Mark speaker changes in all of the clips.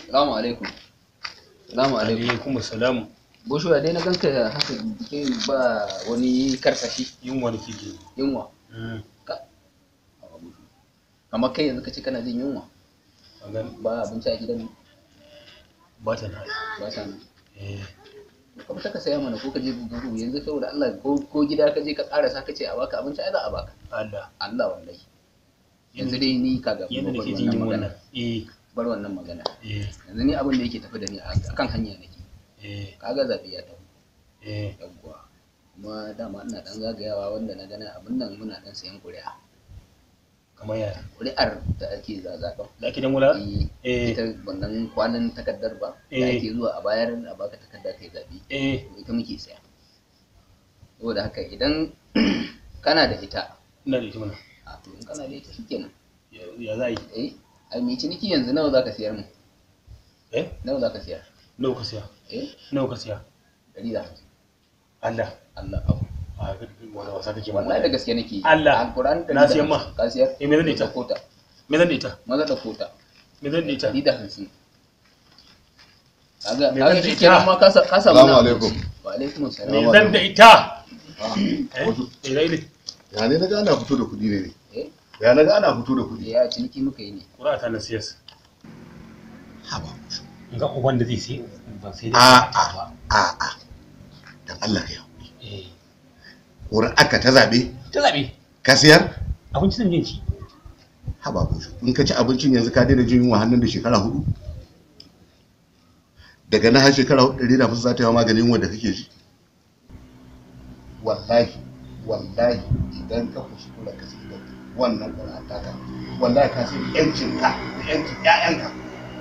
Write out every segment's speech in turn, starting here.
Speaker 1: Salamu alaikum. Salamu alaikum.
Speaker 2: alaikum salamu
Speaker 1: Bosho dai na ganka haka ke ba wani karsashi
Speaker 2: yunwa da kike
Speaker 1: yunwa. Kamar kai yanzu ka ce kana jin yunwa
Speaker 2: a gan
Speaker 1: ba abinci a gidan
Speaker 2: ba ta na
Speaker 1: ba ta nan.
Speaker 2: eh
Speaker 1: Kuma ta ka saya mana ko ka je gugu yanzu saboda Allah ko ko gida ka je ka karasa ka ce a baka abinci ai za a baka.
Speaker 2: Allah
Speaker 1: Allah wallahi. Yanzu dai ni kaga
Speaker 2: yadda
Speaker 1: bar
Speaker 2: nake jin
Speaker 1: wannan
Speaker 2: yunwa
Speaker 1: magana.
Speaker 2: nan eh
Speaker 1: Bar wannan magana.
Speaker 2: eh
Speaker 1: Yanzu ni abin da yake tafi da ni a kan hanya nake.
Speaker 2: eh
Speaker 1: Kaga zabi ya tafi.
Speaker 2: eh
Speaker 1: yawwa kuma dama ina dan zagayawa wanda na gana abin nan muna dan sayan ƙuri'a
Speaker 2: kamar ya
Speaker 1: ƙuri'ar da ake zazaɓa
Speaker 2: da ake dan wula eh
Speaker 1: ita wannan kwanan takardar ba da
Speaker 2: Eh.
Speaker 1: ake zuwa a bayar a baka takarda kai zaɓe
Speaker 2: eh
Speaker 1: ita muke saya saboda haka idan kana da ita
Speaker 2: ina da ita mana
Speaker 1: a to in kana da ita shikenan
Speaker 2: Ya- ya za a yi
Speaker 1: eh ai mai ciniki yanzu nawa zaka siyar mu
Speaker 2: eh
Speaker 1: nawa zaka siyar
Speaker 2: nawa ka siya
Speaker 1: eh
Speaker 2: nawa ka siya
Speaker 1: dari da hamsin
Speaker 2: Allah
Speaker 1: Allah abu
Speaker 2: a ga wani wasa kake
Speaker 1: wallahi da gaske nake yi.
Speaker 2: Allah.
Speaker 1: alquran
Speaker 2: Na siyan ma.
Speaker 1: ka siyar
Speaker 2: eh me zan da ita
Speaker 1: da kota
Speaker 2: me zan da ita
Speaker 1: maza da kota
Speaker 2: me zan da ita
Speaker 1: ɗari da hamsin kaga
Speaker 2: Me
Speaker 1: kaga
Speaker 2: zan
Speaker 1: shi
Speaker 2: da
Speaker 1: kenan
Speaker 2: ita?
Speaker 1: ma ka sa- ka samu
Speaker 3: Salamu
Speaker 1: na
Speaker 3: alaikum.
Speaker 1: abinci. wa alaikum
Speaker 2: me
Speaker 1: salam
Speaker 2: zan da ita
Speaker 3: Ah,
Speaker 2: eh
Speaker 3: wato,
Speaker 2: eh dai ne
Speaker 3: ya ne na ga ana fito da kuɗi ne ne
Speaker 1: eh
Speaker 3: ya na ga ana fito da kuɗi
Speaker 1: ya ciniki muka yi ne
Speaker 2: ƙura ta na siyas
Speaker 3: haba
Speaker 2: ga uban da zai sai ban sai
Speaker 3: a a a a dan Allah ka yi
Speaker 2: eh
Speaker 3: wurin aka ta zabe
Speaker 2: ta zabe
Speaker 3: ka siyar
Speaker 2: abinci zan je ci
Speaker 3: haba bushu in ka ci abincin yanzu ka daina jin yunwa hannun da shekara hudu daga na har shekara hudu ɗari da hamsin za ta yi maganin yunwa da kake ji wallahi wallahi idan ka kuskura ka sai da wannan ƙura taka wallahi ka sai yancin ka da yancin ƴaƴanka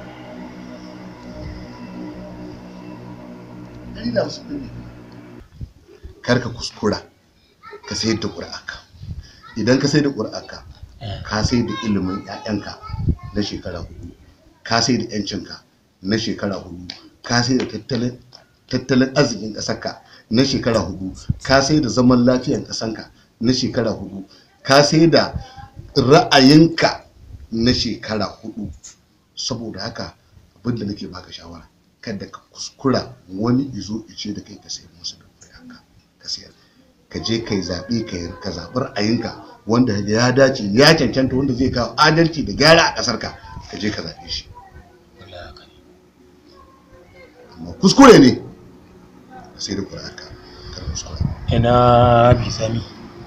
Speaker 3: ɗari da hamsin ɗin ne kar ka kuskura ka sayar da ƙuri'arka idan ka sayar da ƙuri'arka ka sai da ilimin 'ya'yanka na shekara hudu ka sai da 'yancinka na shekara hudu ka sai da tattalin tattalin arzikin ƙasarka na shekara hudu ka sai da zaman lafiyan ƙasarka na shekara hudu ka sai da ra'ayinka na shekara hudu saboda haka abinda nake baka shawara kada ka kuskura wani izo ice da kai ka sayar musu da ƙuri'arka ka sayar ka je kai zaɓe ka yi ka zaɓi ra'ayinka wanda ya dace ya cancanta wanda zai kawo adalci da gyara a ƙasar ka ka je ka zaɓe shi
Speaker 2: wallahi haka ne
Speaker 3: amma kuskure ne ka sai da ƙuri'arka kar kuskure
Speaker 2: ina bi sami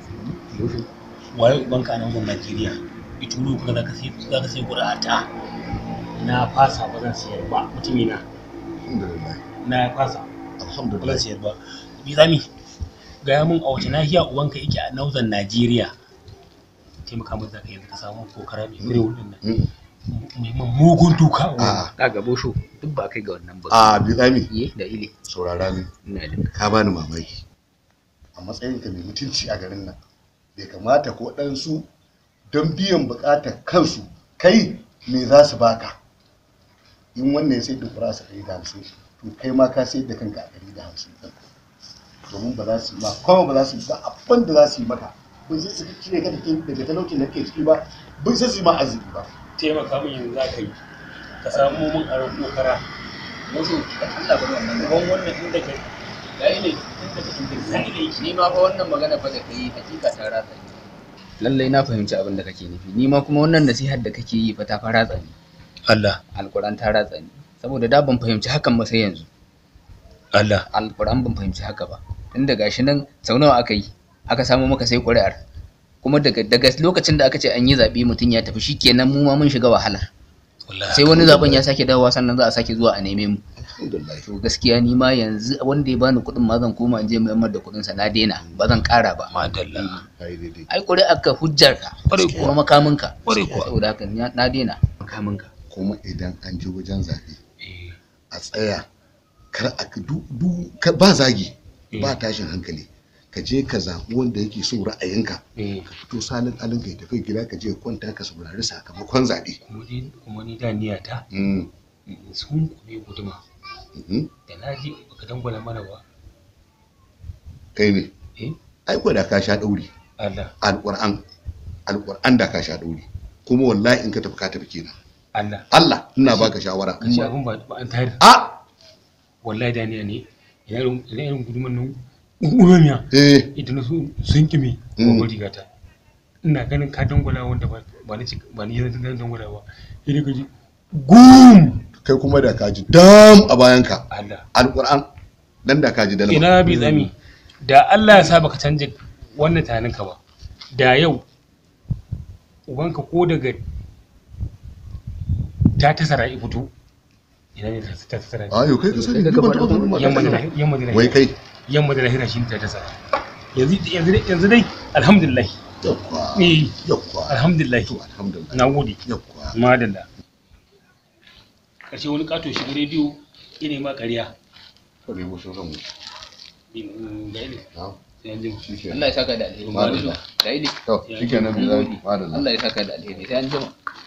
Speaker 2: waye ubanka a nan gun Najeriya ituro kuma za ka sai za ka sai ƙuri'a ta na fasa ba zan siyar ba mutumina
Speaker 3: alhamdulillah
Speaker 2: na fasa ba zan
Speaker 3: alhamdulillah
Speaker 2: siyar ba bi sami gaya mun a wace nahiya ubanka yake a nauzan Najeriya taimaka mun zaka yanzu ka samu kokara mai fure wurin nan
Speaker 3: Mm.
Speaker 2: mai mai mugun duka
Speaker 3: a
Speaker 1: kaga bosho duk ba kai ga wannan ba
Speaker 3: a bizami
Speaker 1: ye da ile
Speaker 3: saurara ne
Speaker 1: ina jin ka.
Speaker 3: ka bani mamaki a matsayinka mai mutunci a garin nan bai kamata ko ɗansu don biyan buƙatar kansu kai me za su baka in wannan ya sai da kura su ɗari da hamsin to kai ma ka sai da kanka a ɗari da hamsin ɗin domin ba za su yi ma kuma ba za su yi ba abin da za su yi maka ba sai su cire ka daga daga talaucin da ke ciki ba ba sai su yi ma arziki ba
Speaker 2: taimaka min yanzu za ka yi ka samu mun aron kokara
Speaker 1: bosho dan Allah bari wannan
Speaker 2: ban wannan inda ka ga ile inda ka inda ka ile
Speaker 1: ni ma fa wannan magana fa da kai hakika ta ratsa ni lallai na fahimci abin da kake nufi ni ma kuma wannan nasihar da kake yi fa ta fa ratsa ni
Speaker 2: Allah
Speaker 1: alquran ta ratsa ni saboda da ban fahimci hakan ba sai yanzu
Speaker 2: Allah
Speaker 1: alquran ban fahimci haka ba tunda gashi nan sau nawa aka yi aka samu maka sai ƙuri'ar kuma daga daga lokacin da aka ce an yi zaɓe mutum ya tafi shikenan mu ma mun shiga wahalar
Speaker 2: wallahi
Speaker 1: sai wani zaben ya sake dawowa sannan za a sake zuwa a neme mu
Speaker 3: alhamdulillah
Speaker 1: to gaskiya ni ma yanzu wanda ya bani kuɗin ma zan koma in je mai da kuɗin sa na daina ba zan ƙara ba
Speaker 2: madalla
Speaker 3: kai daidai
Speaker 1: ai ƙuri'ar ka hujjar ka
Speaker 2: Ƙwarai kuwa.
Speaker 1: kuma makamin ka
Speaker 2: Ƙwarai kuwa.
Speaker 1: saboda haka ni na daina makamin ka
Speaker 3: kuma idan an je wajen zaɓe
Speaker 2: eh
Speaker 3: a tsaya kar a du, du, ka- ba zagi
Speaker 2: Eh.
Speaker 3: ba tashin hankali ka je ka zaɓi wanda yake so ra'ayinka
Speaker 2: eh
Speaker 3: ka fito salin alin ka tafi gida ka je ka kwanta ka saurari sakamakon zaɓe
Speaker 2: kuma ni kuma ni da niyata
Speaker 3: Mm,
Speaker 2: sun kube guduma
Speaker 3: mhm.
Speaker 2: da na ji baka dangwala mana ba
Speaker 3: kai ne
Speaker 2: eh
Speaker 3: ai ko da ka sha ɗauri
Speaker 2: Allah
Speaker 3: alƙur'an alƙur'an da ka sha ɗauri kuma wallahi in ka tafi ka tafi kenan
Speaker 2: Allah
Speaker 3: Allah ina baka shawara
Speaker 2: ka ce abin ba ba an tayar
Speaker 3: a
Speaker 2: wallahi da ne ne ina irin ina irin guduman nan urumiya
Speaker 3: eh
Speaker 2: idan na so sun kimi
Speaker 3: Mm.
Speaker 2: ko rigata ina ganin ka dangwala wanda ba ba ni ci- ba ni yanzu dan dangwala ba idan ka ji gum
Speaker 3: kai kuma da kaji dam a bayanka
Speaker 2: Allah
Speaker 3: alquran dan da kaji dalma
Speaker 2: ina bi tsami da Allah ya sa baka canja wannan tunanin ka ba da yau ubanka ko daga ta tasara ya fito ina ne ta ta tasara
Speaker 3: ayo kai ka sani
Speaker 1: Kai
Speaker 3: ni
Speaker 1: ka
Speaker 3: ban
Speaker 1: faɗa
Speaker 3: taɓa
Speaker 1: mun.
Speaker 3: ganin
Speaker 2: yamma da
Speaker 3: mata
Speaker 2: lahira- yamma da
Speaker 3: wai
Speaker 2: lahira
Speaker 3: kai
Speaker 2: yamma da lahira shi ta tasara yanzu yanzu dai- yanzu dai alhamdulillah
Speaker 3: yakwa
Speaker 2: eh
Speaker 3: yakwa
Speaker 2: alhamdulillah
Speaker 3: to alhamdulillah
Speaker 2: na gode
Speaker 3: yakwa
Speaker 2: madalla ƙarshe wani ƙato shiga rediyo ina ma ƙarya
Speaker 3: kare mu sun ramu
Speaker 2: ga ne
Speaker 3: na
Speaker 2: sai an ji
Speaker 3: shikenan
Speaker 1: Allah ya saka da alheri
Speaker 3: Madalla.
Speaker 1: da ili
Speaker 3: to shikenan bi zai madalla
Speaker 1: Allah ya saka da alheri sai an jima